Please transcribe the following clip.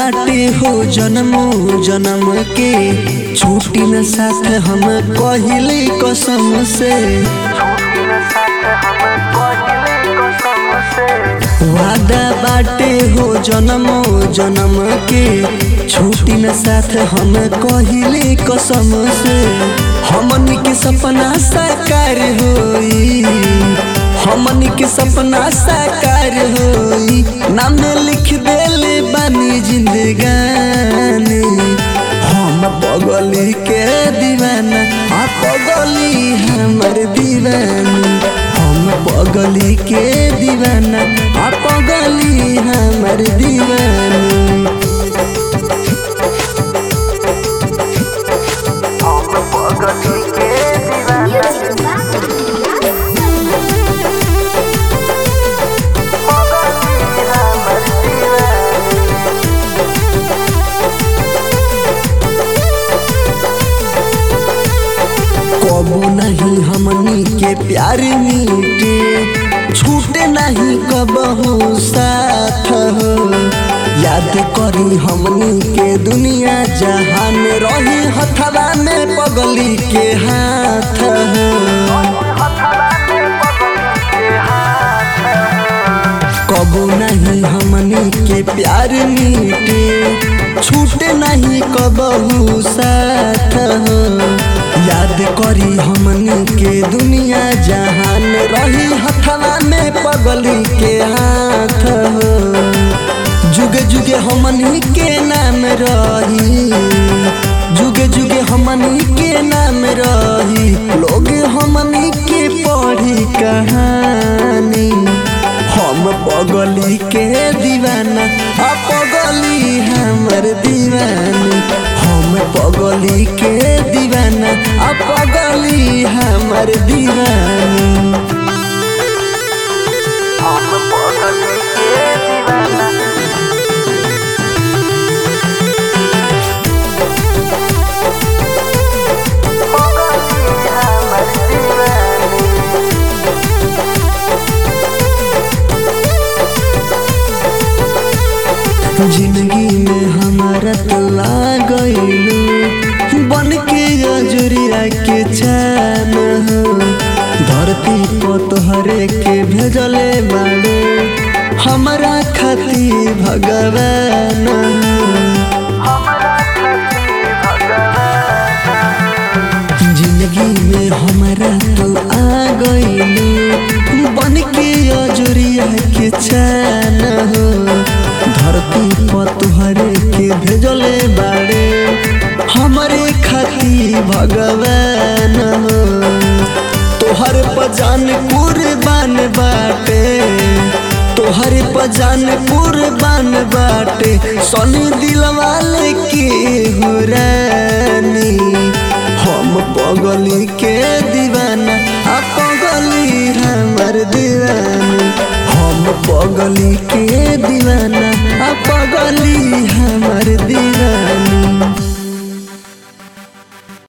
बाटे हो जन्म जन्म के छूटी न साथ हम कहिले कसम से वादा बाटे हो जन्म जन्म के छूटी न साथ हम कहिले कसम से हमनी के सपना साकार होई हमनी के सपना साकार होई नाम लिख देले बानी जिंदगानी हम पगली के दीवाना आ पगली हमर दीवानी हम पगली के दीवाना आ पगली हमर दीवानी Music कबू नहीं हमनी के प्यार मीटे छूटे नहीं कबहू साथ हो याद करी हमनी के दुनिया जहान रही हथवा में पगली के हाथ हो कबू नहीं हमनी के प्यार मीटे छूटे नहीं कबहू साथ हो याद करी हमनी के दुनिया जहान रही हथवा में पगली के हाथ हो जुगे जुगे हमनी के नाम रही जुगे जुगे हमनी के नाम रही लोग हमनी के पढ़ी कहानी हम पगली के दीवाना आ पगली हमर दीवानी हम पगली के दीवाना आ पगली हमर दीवानी हम पगली के दीवाना पगली हमर दीवानी जिंदगी में हमारा तो आ गईलू बन के अजुरिया के चैन हो धरती को तोहरे के भेजले बाड़े हमारा खती भगवान जिंदगी में हमारा तो आ गईलू बन के अजुरिया के चैन हो धरती पर तुहरे के भेजले बाड़े हमरे खाती भगवान हो तोहर पजान कुर्बान बाटे तोहर पजान कुर्बान बाटे सोनी दिलवाले के हो रानी हम पगली के दीवाना आ पगली हमर दीवानी हम पगली के दीवाना